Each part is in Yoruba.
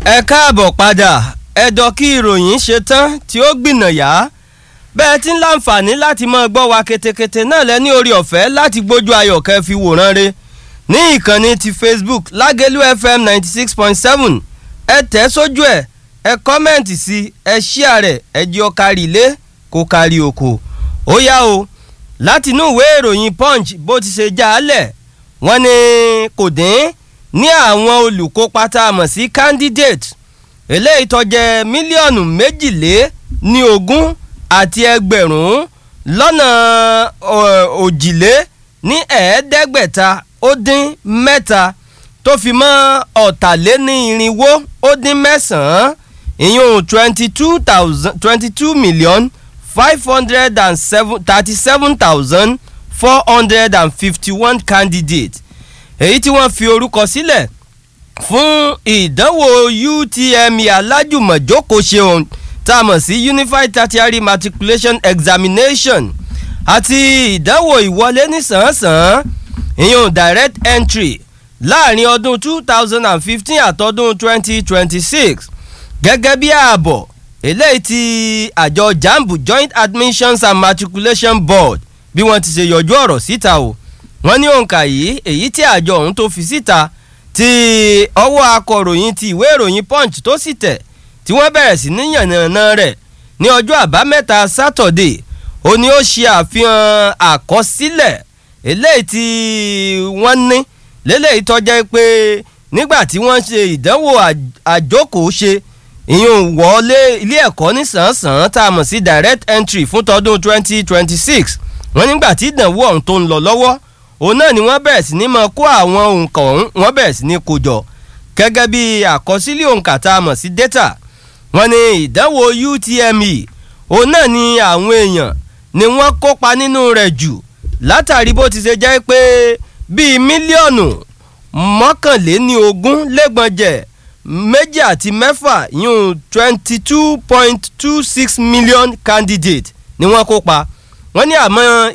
ẹ káàbọ̀ padà ẹ̀dọ̀ kí ìròyìn ṣe tán tí ó gbìnàyà bẹ́ẹ̀ tí ń láǹfààní láti máa gbọ́ wa ketekete náà lẹ́ ní orí ọ̀fẹ́ láti gbójú ayọ̀ kẹ́ fi wòran re ní ìkànnì ti Facebook Lágẹ̀lú FM ninety six point seven ẹ tẹ̀ sójú ẹ̀ ẹ kọ́mẹ̀ǹtì sí ẹ ṣíà rẹ̀ ẹ jẹ́ ọ kárí ilé kó kárí oko ó yá o láti inú ìwé ìròyìn Punch bó ti ṣe já a lẹ̀ wọ́n ní kò dín ní àwọn olùkópa tá a mọ̀ sí candidate eléyìí tó jẹ́ mílíọ̀nù méjìlé ní ogún àti ẹgbẹ̀rún lọ́nà òjìlé ní ẹ̀ẹ́dẹ́gbẹ̀ta ó dín mẹ́ta tó fi mọ́ ọ̀tàlénírinwó ó dín mẹ́sàn-án ìyún twenty two thousand twenty two million five hundred and seven thirty seven thousand four hundred and fifty one candidates èyí tí wọ́n fi orúkọ sílẹ̀ fún ìdánwò UTME alájùmọ̀jókòó ṣeun tá a mọ̀ sí Unified Tertiary Matriculation Examination àti ìdánwò ìwọlé nísànsán ìyún direct entry láàrin ọdún two thousand and fifteen àtọdún twenty twenty six gẹ́gẹ́ bí ààbọ̀ eléyìí tí àjọ jambu Joint Admissions and Matriculation Board bí wọ́n ti ṣe yọjú ọ̀rọ̀ síta o wọ́n ní òǹkà yìí èyí tí àjọ ọ̀hún tó fi síta ti ọwọ́ akọ̀ròyìn ti ìwé ìròyìn punch tó sì tẹ̀ tí wọ́n bẹ̀rẹ̀ sí ní yànnàná rẹ̀ ní ọjọ́ àbámẹ́ta sátọ̀dé ó ní ó ṣe àfihàn àkọsílẹ̀ eléyìí tí wọ́n ní lélẹ́yìí tọ́jẹ́ pé nígbà tí wọ́n ṣe ìdánwò àjókòó ṣe ìyún wọlé ilé ẹ̀kọ́ nísànsàn tá a mọ̀ sí direct entry fún tọdún 2026 wọ́n nígbà tí ìdánwò ọ̀hún tó ń lọ lọ́wọ́ òun náà ni wọ́n bẹ̀rẹ̀ sí ní máa kó àwọn òǹkà ọ̀hún wọ́n bẹ̀rẹ̀ sí ní kó jọ gẹ́gẹ́ bí àkọsílẹ̀ òǹkà tá a mọ̀ sí data wọ́n ní ìdánwò UTME òun náà ni àwọn èèyàn ni wọ́n kópa nínú rẹ̀ jù látàrí bó ti ṣe jẹ́ pé bíi mílíọ̀nù mọ́kànléní ogún lẹ́gbọ̀njẹ̀ méjì àti mẹ́fà yún twenty two point two six million candidate ni wọ́n kópa wọ́n ní àmọ́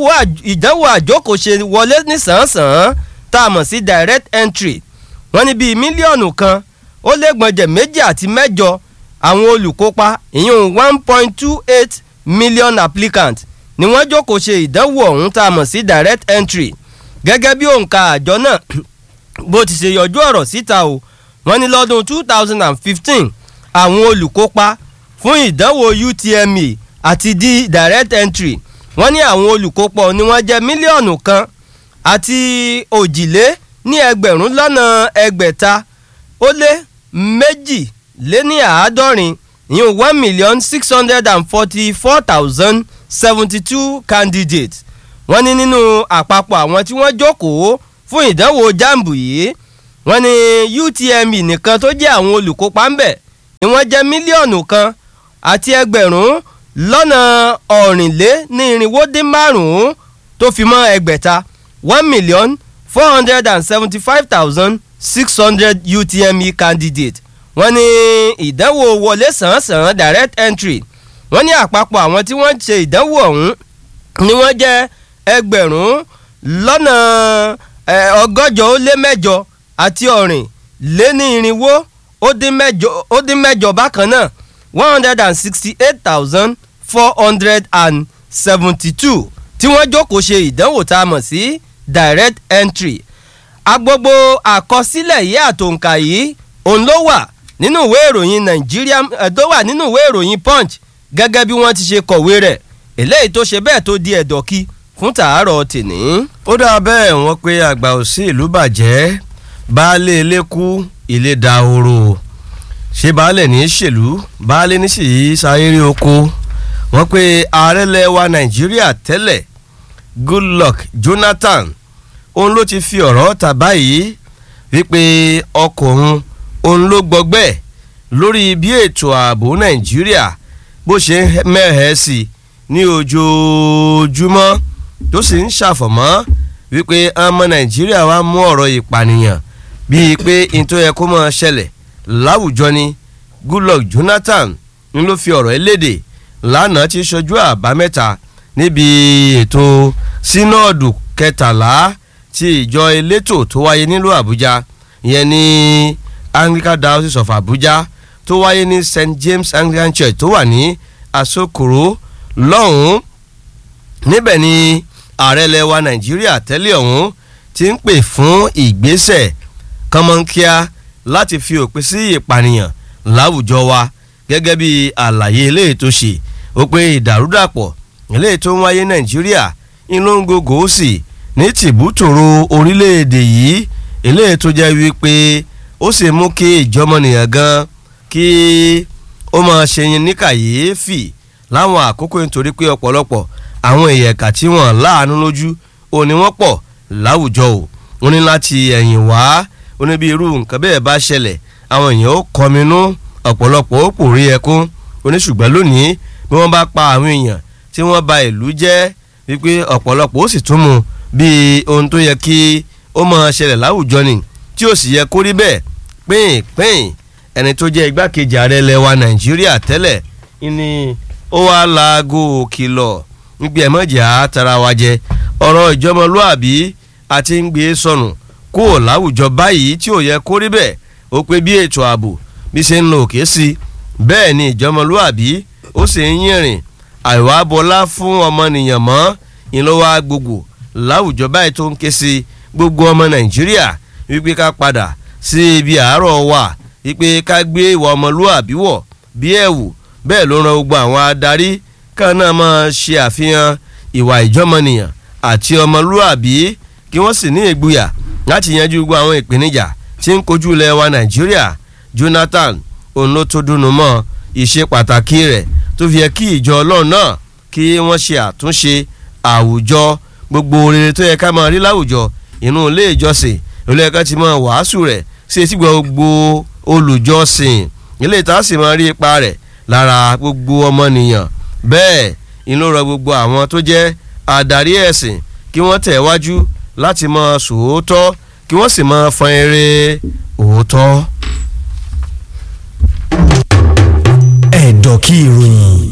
ìdánwò àjókòóṣe wọlé nísànsàn tá a mọ̀ sí direct entry wọ́n ní bíi mílíọ̀nù kan ó lé gbọ̀njẹ̀ méjì àti mẹ́jọ àwọn olùkópa ìyún one point two eight million applicants ni wọ́n jókòó ṣe ìdánwò ọ̀hún tá a mọ̀ sí direct entry gẹ́gẹ́ bí òǹkà àjọ náà bó ti ṣe yọjú ọ̀rọ̀ síta o wọ́n ní lọ́dún two thousand and fifteen àwọn olùkópa fún ìdánwò UTME àti di direct entry wọ́n ní àwọn olùkópa ni wọ́n jẹ́ mílíọ̀nù kan àti òjìlé ní ẹgbẹ̀rún lọ́nà ẹgbẹ̀ta ó lé méjì lé ní àádọ́rin ìyún one million six hundred and forty four thousand seventy two candidates wọ́n ní nínú àpapọ̀ àwọn tí wọ́n jókòó fún ìdánwò jambu yìí wọ́n ní UTME nìkan tó jẹ́ àwọn olùkópa ń bẹ̀ ni wọ́n jẹ́ mílíọ̀nù kan àti ẹgbẹ̀rún lọ́nà ọ̀rìnlé ní irinwó dín márùn-ún tó fi mọ́ ẹgbẹ̀ta one million four hundred and seventy five thousand six hundred UTME candidate wọ́n ní ìdánwò wọlé sàn-án direct entry wọ́n ní àpapọ̀ àwọn tí wọ́n ṣe ìdánwò ọ̀hún ni wọ́n jẹ́ ẹgbẹ̀rún lọ́nà ọgọ́jọ ó lé mẹ́jọ àti ọ̀rìn lé ní irinwó ó dín mẹ́jọ bákan náà one hundred and sixty eight thousand four hundred and seventy-two tí wọ́n jókòó ṣe ìdánwò tá a mọ̀ sí direct entry agbogbo àkọsílẹ̀ yìí àtòǹkà yìí òun ló wà nínú ìwé ìròyìn Nigeria tó wà nínú ìwé ìròyìn Punch gẹ́gẹ́ bí wọ́n ti ṣe kọ̀wé rẹ̀ eléyìí tó ṣe bẹ́ẹ̀ tó di ẹ̀dọ̀kí fún tàárọ̀ tìní. ó dáa bẹ́ẹ̀ wọ́n pé àgbà ò sí ìlú bàjẹ́ baálé ilé kú ilé dahoro ṣé baálé ní í ṣèlú baálé ní sì í sáyéré oko wọ́n pe ààrẹ lẹ́wà nàìjíríà tẹ́lẹ̀ goodluck jonathan òun ló ti fi ọ̀rọ̀ ta báyìí wípé ọkùnrin òun ló gbọgbẹ́ lórí bí ètò ààbò nàìjíríà bó ṣe ń mẹ́hẹ̀ẹ́ sí ní ojoojúmọ́ tó sì ń ṣàfọ̀mọ́ wípé ọmọ nàìjíríà wa mú ọ̀rọ̀ ìpànìyàn bíi pé n tó yẹ kó máa ṣẹlẹ̀ láwùjọ ni goodluck jonathan ń ló fi ọ̀rọ̀ eléde lánàá ti ṣojú àbámẹ́ta níbi ètò sínọ́ọ̀dù kẹtàlá ti ìjọ elétò tó wáyé nílùú àbújá ìyẹn ní anglican diocese of abuja tó wáyé ní st james anglican church tó wà ní asokoro lọ́hùn-ún níbẹ̀ ni ààrẹ ilẹ̀ wa nàìjíríà tẹ́lẹ̀ ọ̀hún ti ń pè fún ìgbésẹ̀ kọ́mọ́nkíá láti fi òpin sí ìpànìyàn láwùjọ wa gẹ́gẹ́ bí àlàyé eléyìí tó ṣe ó pé ìdàrúdàpọ̀ eléyìí tó ń wáyé nàìjíríà ń ló ń gògó sí ní tìbútòrò orílẹ̀-èdè yìí eléyìí tó jẹ́ wípé ó sì mú kí ìjọmọnìyàn gan kí ó máa ṣe yín ní kàyééfì láwọn àkókò nítorí pé ọ̀pọ̀lọpọ̀ àwọn èèyàn ẹ̀ka tí wọ́n láàánú lójú ò ní wọ́n pọ̀ láwùjọ o wọ́n ní láti ẹ̀yìn wá ó ní bí irú nǹkan bẹ́ẹ̀ bá ṣẹlẹ̀ àwọn èèyàn ó kọminú ọ̀pọ̀lọpọ̀ ó pòrí ẹkún ó ní ṣùgbọ́n lónìí bí wọ́n bá pa àwọn èèyàn tí wọ́n ba ìlú jẹ́ wípé ọ̀pọ̀lọpọ̀ ó sì tún mu bí ohun tó yẹ kí ó máa ṣẹlẹ̀ láwùjọ ni tí ó sì yẹ kó rí bẹ́ẹ̀ pín-pín ẹni tó jẹ́ igbákejì ààrẹ ilẹ̀ wa nàìjíríà tẹ́lẹ̀ ni ó wá laago kìlọ̀ níbi ẹ̀mọ́jà tara wa jẹ ọ̀rọ̀ ìjọmọlúàbí àti ń gbé sọnù kúrò láwùjọ báyìí tí ò yẹ kó rí bẹ́ẹ̀ ó pé bí ètò ààbò bí ṣe ń lo òkè sí bẹ́ẹ̀ ni ìjọmọlúàbí ó sì ń yìnrìn àìwá bọlá fún ọmọnìyàn mọ́ ìlọ́wọ́ gbogbo láwùjọ báyìí tó ń ké sí gbogbo ọmọ nàìjíríà wípé ká padà sí ibi àárọ̀ wa wípé ká gbé ìwà ọmọlúàbí wọ̀ bí ẹ̀wù bẹ́ẹ̀ ló ran gbogbo àwọn adarí kan náà máa ṣe àfihàn ìwà ìjọmọnìyàn àti ọmọlúàbí kí wọ́n sì ní ìgboyà láti yanjú gbogbo àwọn ìpèníjà tí ń kojú ilẹ̀ wa nàìjíríà jonathan òun ló tó dùnnú mọ́ ìṣe pàtàkì rẹ̀ tó fi yẹ kí ìjọ ọlọ́run náà kí wọ́n ṣe àtúnṣe àwùjọ gbogbo rere tó yẹ ká máa rí láwùjọ inú ilé ìjọsìn ilé ẹ̀ka ti máa wàásù rẹ̀ sí etí gbogbo olùjọsìn ilé ìta sì máa rí ipa rẹ̀ lára gbogbo ọmọnìyàn bẹ́ẹ̀ inú rọ gbogbo àwọn tó jẹ́ adarí ẹ̀sìn kí wọ́n tẹ̀ wájú láti máa sòótọ́ kí wọ́n sì máa fọn eré òótọ́. ẹ̀dọ̀ kí ìròyìn.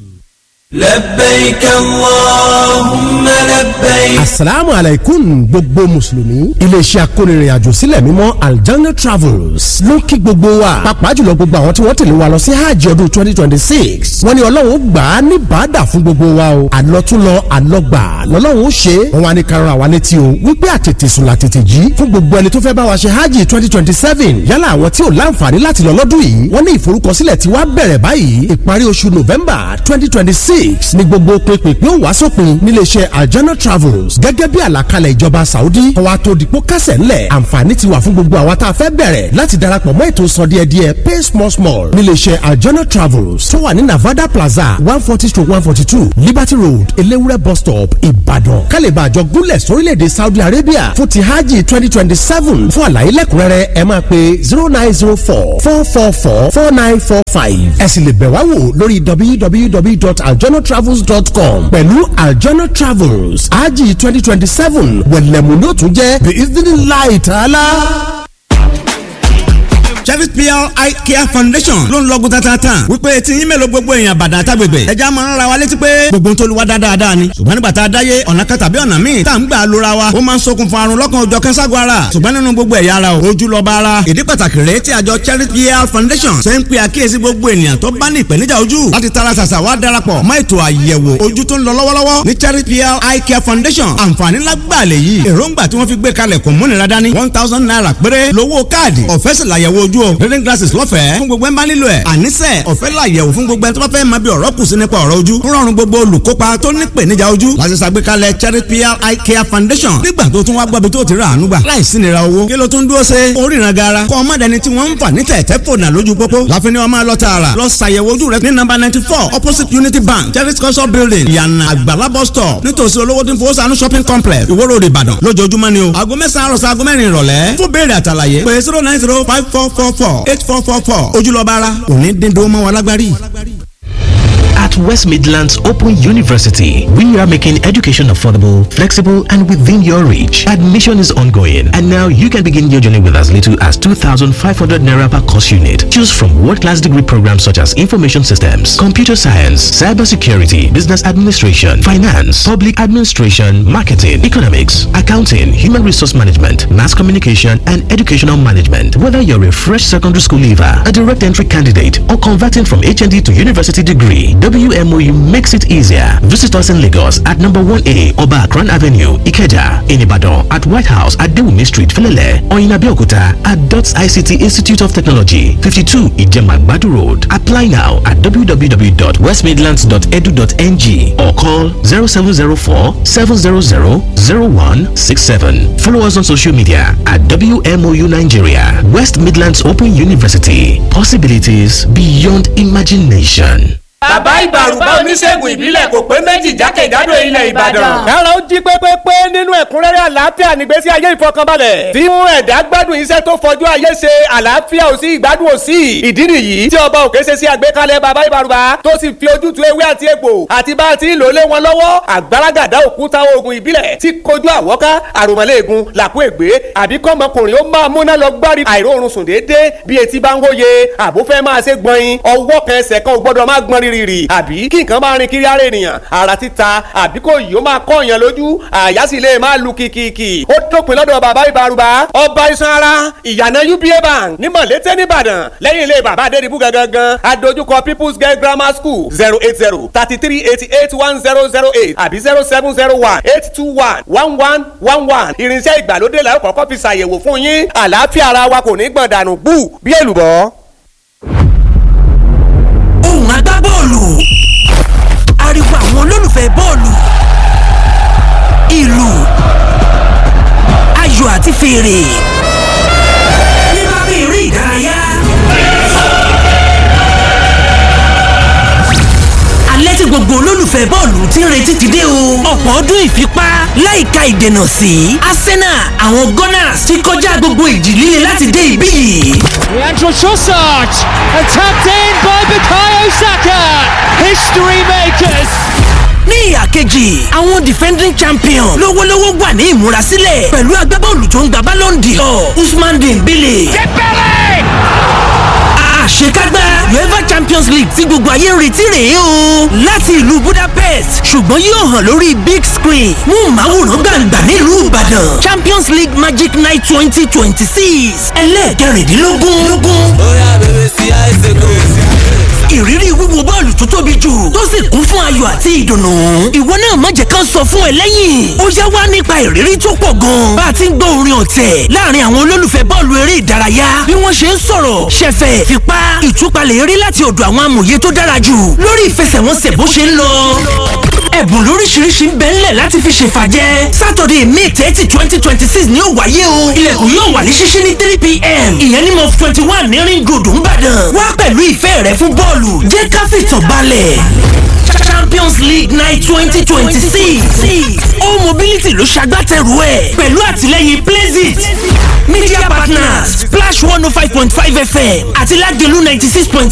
لبيك اللهم لبيك asalaamu alaikum gbogbo mùsùlùmí iléeṣẹ́ akónirìnàjò sílẹ̀ mímọ́ aljanna travels ló ń kí gbogbo wa pàápàá jùlọ gbogbo àwọn tí wọ́n tẹ̀lé wa lọ sí hajj ọdún twenty twenty six wọ́n ní ọlọ́run ó gbà á ní bàdà fún gbogbo wa o àlọ́túnlọ àlọ́gbà lọ́lọ́run ó ṣe é wọ́n wá ní karùn àwa létí o wípé àtètè sùn làtètè jí fún gbogbo ẹni tó fẹ́ bá wa ṣe hajj twenty twenty seven yálà àwọn tí ò láǹfààní láti lọ lọ́dún yìí wọ́n ní ìforúkọsílẹ̀ tí wàá bẹ̀rẹ̀ báyìí ìparí oṣù november twenty twenty six ní gbogbo pínpín ó wá sópin níléeṣẹ́ aljana travels gẹ́gẹ́ bí àlàkalẹ̀ ìjọba saudi ọwọ́ tó dìpọ́ kásẹ̀ ńlẹ̀ àǹfààní ti wà fún gbogbo àwa tá a fẹ́ bẹ̀rẹ̀ láti darapọ̀ mọ́ ètò sọ díẹ̀ díẹ̀ pay small small níléeṣẹ́ aljana travels tó wà ní navada plaza one forty to one forty two liberty road elewure bus stop ìbàdàn kálíbà àjọ gúnlẹ̀ sórílẹ̀‐èdè saudi arabia fún ti hajj twenty twenty seven fún àlàyé lẹ́kùnrẹ́rẹ́ ẹ máa pe zero nine zero four four four four four nine four five ẹ sì lè bẹ̀ wá wò lórí www.aljanatravels.com pẹ̀lú aljana travels hajj twenty twenty seven wẹ̀lẹ̀mú ló tún jẹ́ bí ìdílé ta'ala Cherry PR Eye Care Foundation ló ń lọ́gùn tatatan wípé tí yín mélòó gbogbo èèyàn bàdà tágbègbè ẹja máa ń ra wa létí pé gbogbo ń tolúwa dáadáa ni ṣùgbọ́n nígbà tá a dáyé ọ̀nà kan tàbí ọ̀nà míì tá à ń gbà lóra wa ó máa ń ṣokùnfà àrùn lọ́kàn òjọ̀ kẹ́sàgọ́ ara ṣùgbọ́n nínú gbogbo ẹ̀yà ara o ojú lọ́ba ara ìdí pàtàkì rèé tí àjọ Cherry PR Foundation ṣe ń pe àkíyèsí gbogbo ènìyàn tó bá ní ìpèníjà ojú láti tara ṣàṣà wá darapọ̀ mọ́ ètò àyẹ̀wò ojú tó ń lọ lọ́wọ́lọ́wọ́ ní Cherry PR Eye Care Foundation àǹfààní lágbàlẹ̀ yìí èròǹgbà tí wọ́n fi gbé kalẹ̀ kò múnira dání one thousand naira péré lówó káàdì ọ̀fẹ́ sì làyẹ̀wò ojú o reading glasses lọ́fẹ̀ẹ́ fún gbogbo ẹ̀ ń bá nílò ẹ̀ àníṣe ọ̀fẹ́ làyẹ̀wò fún gbogbo ẹ̀ tó bá fẹ́ máa bí ọ̀rọ̀ kù sí nípa ọ̀rọ̀ ojú rọrùn gbogbo olùkópa tó ní ìpèníjà ojú láti ṣàgbékalẹ̀ Cherry PR Eye Care Foundation nígbà tó tún wá gbọ́bi tó ti rà àánú gbà láìsí nira owó kí ló tún dúró ṣe oríran gara kọ́ ọmọ dẹni tí wọ́n ń fà ní tẹ̀tẹ̀ fònà lójú pópó láfi ni wọ́n máa lọ tààrà lọ ṣàyẹ̀wò ojú rẹ ní nọ́mbà ninety four opposite Unity Bank Cherry culture building ìyànà àgbàlá bus stop nítòsí olówó tí ń fowó sànú shopping complex Ìwó Road Ìbàdàn lójoojúmọ́ ni o aago mẹ́sàn-án àròsọ aago mẹ́rin ìrọ̀lẹ́ fún béèrè àtàlàyé pé zero nine zero five four four four eight four four four ojúlọ́ba ara òní dín dó mọ́ wa lágbárí. At West Midlands Open University, we are making education affordable, flexible, and within your reach. Admission is ongoing, and now you can begin your journey with as little as 2,500 naira per course unit. Choose from world-class degree programs such as information systems, computer science, cybersecurity, business administration, finance, public administration, marketing, economics, accounting, human resource management, mass communication, and educational management. Whether you're a fresh secondary school leaver, a direct entry candidate, or converting from HND to university degree, WMOU makes it easier. Visit us in Lagos at number 1A Oba Akran Avenue, Ikeja, in Ibadan, at White House at Dewumi Street, Felele, or in Abeokuta at DOTS ICT Institute of Technology, 52 Ijemagbadu Road. Apply now at www.westmidlands.edu.ng or call 0704 700 0167. Follow us on social media at WMOU Nigeria, West Midlands Open University. Possibilities beyond imagination. bàbá ìbàrùbá oníṣègùn ìbílẹ̀ kò pé méjì jákèjádò ilẹ̀ ìbàdàn. kára ó jí pépépé nínú ẹ̀kúnrẹ́rẹ́ àlàáfíà nígbésí ayé ìfọkànbalẹ̀. tí mú ẹ̀dá gbádùn iṣẹ́ tó fojú ayé ṣe àlàáfíà ò sí ìgbádùn ò sí. ìdí nìyí tí ọba òkè ṣe sí àgbékalẹ̀ bàbá ìbàrùbá tó sì fi ojútùú ewé àti egbò àti bá a ti ń lò lé wọn lọ́wọ́ àgbàràgàdá òkúta oògùn ìbílẹ̀ tí kojú àwọ́ká àròmọ́lẹ́ẹ̀gùn làkú ègbé àbí kọ́mọkùnrin ó máa múná lọ gbárí àìróorun sùn déédéé bí etí bá ń wóye àbúfẹ́ máa ṣe gbọ̀nyin ọwọ́ kan ẹsẹ̀ kan ò gbọ́dọ̀ má gbọ́n rírì àbí kí nǹkan máa rin kiri ara ènìyàn ara títa àbí kò yìí ó máa kọ́ èèyàn lójú àyà sì lè máa lu kìkìkì ó dópin lọ́dọ̀ bàbá ìbárúbá ọba iṣan ara ìyànà uba bank ní mọ̀lété nìbàdàn lẹ́yìn ilé bàbá adédìbú gangan adójúkọ people's girl grammar school zero eight zero thirty three eighty eight one zero zero eight àbí zero seven zero one eight two one one one one one irinṣẹ́ ìgbàlódé la ó kọ́kọ́ fi ṣàyẹ̀wò fún yín àlàáfíà ara wa kò ní gbọ̀n dànù bú bí èlùbọ́. ohùn agbábọ́ọ̀lù ariwo àwọn olólùfẹ́ bọ́ọ̀lù ìlù ayò àti fèrè nípa bí eré ìdárayá. alẹ́ tí gbogbo olólùfẹ́ bọ́ọ̀lù ti ń retí ti dé o. ọ̀pọ̀ ọdún ìfipá láìka ìdènà sí Arsenal àwọn Gunners ti kọjá gbogbo ìjì líle láti dé ibí yìí. Leandro Trossard and tapped in by Bukayo Saka. History makers. ní ìhà kejì àwọn defending champion lówólówó wà ní ìmúrasílẹ̀ pẹ̀lú agbábọ́ọ̀lù tó ń gba Ballon d'Or Usman Dembele. àṣekágbá uefa champions league tí gbogbo ayé ń retí rèé o láti ìlú budapest ṣùgbọ́n yóò hàn lórí big screen mú màwòrán gbàǹgbà nílùú ìbàdàn champions league magic night twenty twenty six ẹlẹ́ẹ̀kẹrìndínlógún ìrírí wíwo bọ́ọ̀lù tó tóbi jù tó sì kún fún ayọ̀ àti ìdùnnú. ìwọ náà má jẹ́ ká sọ fún ẹ lẹ́yìn. ó yá wá nípa ìrírí tó pọ̀ gan. bá a ti ń gbọ́ orin ọ̀tẹ̀ láàrin àwọn olólùfẹ́ bọ́ọ̀lù eré ìdárayá. bí wọ́n ṣe ń sọ̀rọ̀ ṣẹ̀fẹ̀ fipá ìtúpalẹ̀ eré láti ọ̀dọ̀ àwọn amòye tó dára jù lórí ìfẹsẹ̀wọnsẹ̀ bó ṣe ń lọ ẹ̀bùn lóríṣiríṣi ń bẹ ńlẹ̀ láti fi ṣèfàjẹ́ sátọ̀dẹ̀ may thirty twenty twenty six ni ó wáyé o ilẹ̀kùn yóò wà ní ṣíṣí ní three pm ìyẹn ní mọ twenty one ní ring road ńbàdàn wá pẹ̀lú ìfẹ́ rẹ fún bọ́ọ̀lù jẹ́ ká fìtàn balẹ̀ champions league night twenty twenty six ó mobility ló ṣagbátẹrù ẹ̀ pẹ̀lú àtìlẹ́yìn places media partners splash one oh five point five fm àti lagelu ninety six point